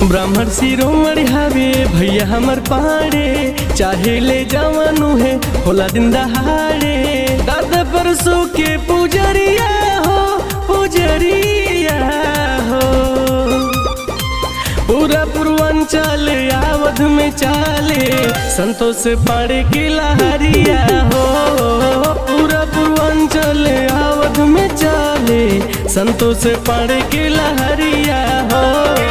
ब्राह्मण शिरोमणि हवे भैया हमर पाड़े चाहे ले जवानु है होला दिन दहाड़े दादा परसों के पुजरिया हो पुजरिया हो पूरा पूर्वांचल आवध में चाले संतोष पाड़े की लहरिया हो पूरा पूर्वांचल आवध में चाले संतोष पाड़े की लहरिया हो